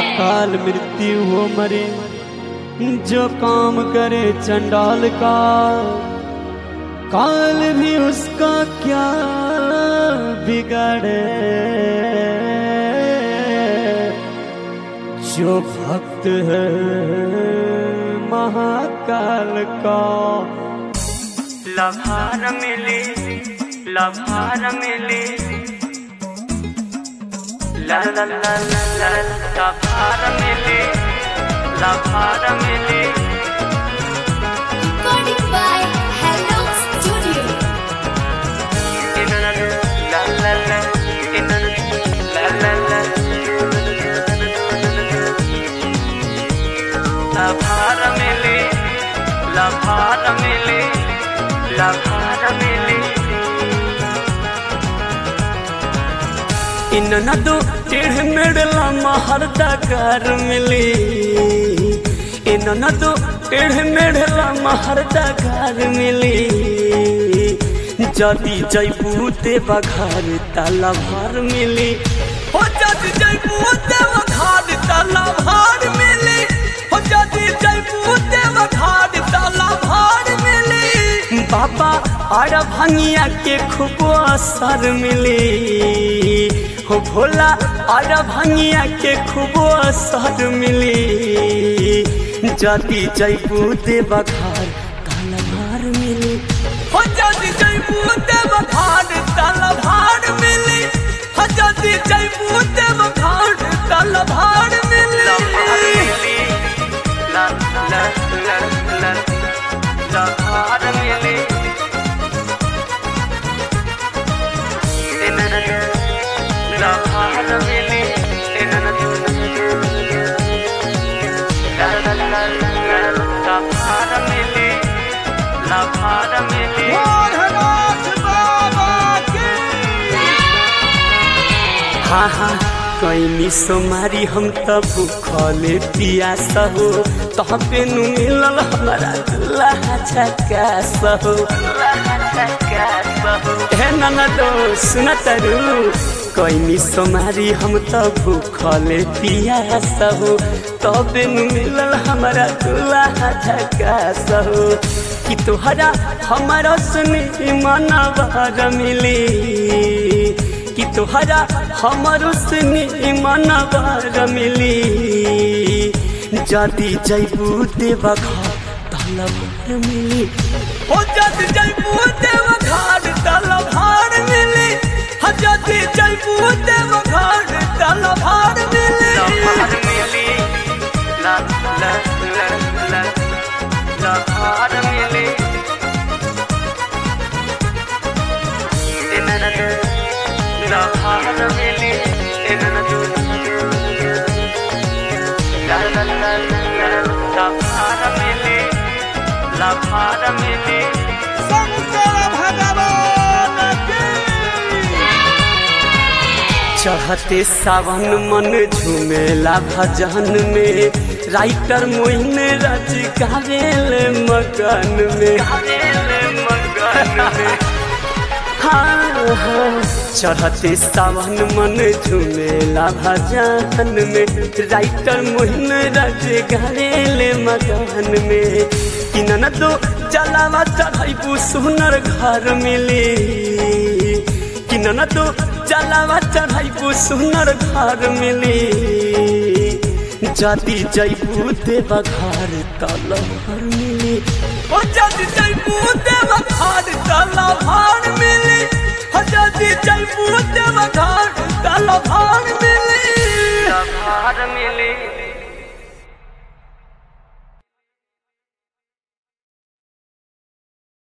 अकाल मृत्यु हो मरे जो काम करे चंडाल का काल भी उसका क्या बिगड़े जो भक्त है महाकाल का लभार मिली लभार मिली ला ला ला ला ला लभार मिली लभार मिली Recording by Hello Studio. इनन ला ला ला इनन ला ला ला लभार मिली लभार मिली लभार मिली इन नदो टेढ़ मेढ़ला महरदा कर मिली इन नदो टेढ़ मेढ़ला महरदा कर मिली जदी जैबू देवा घर ताला भर मिली हो जदी जैबू देवा घर ताला भर मिली हो जदी जैबू देवा घर ताला भर मिली बाबा और भंगिया के खूब असर मिली हो भोला और भंगिया के खूब असर मिली जदी जैबू देवा घर ताला भर मिली हो जदी जैबू देवा घर ताला भर मिली हो जदी जैबू देवा घर ताला भर मिली लभार मिली ला ला ला ला लभार मिली इनन लभार मिली इनन ला ला ला ला लभार मिली लभार मिली हाँ हाँ कैनी सोमारी हम त भूखले पियास हो तह पे नु मिलल हमारा दुल्हा झकास हो हे ननदो सुन तरु कैनी सोमारी हम त भूखले पियास हो तबे नु मिलल हमारा दुल्हा झकास हो कि तोहरा हमारा सुनी मनवा मिली कि तोहरा हमर उसने मनवर मिली जदी जैबू देवा घर तलभार मिली हो जदी जैबू देवा घर तलभार मिली हो जदी जैबू देवा घर तलभार मिली लभार मिली ला ला ला ला लभार मिली इनन लभार मिली इनन ला ला ला ला लभार मिली लभार मिली चढ़ते सावन मन झूमेला भजन में राइटर मोइन रज गावेल मगन में हाँ हाँ चढ़ते सावन मन झूमेला भजन में राइटर मोइन रज गावेल मगन में कि दो जलावा चढ़ाई सुनर घर मिली कि दो जलावा चढ़ाइबू सुनर घर मिली जदी जैबू देवा घर तल घर मिली ओ जदी जैबू देवा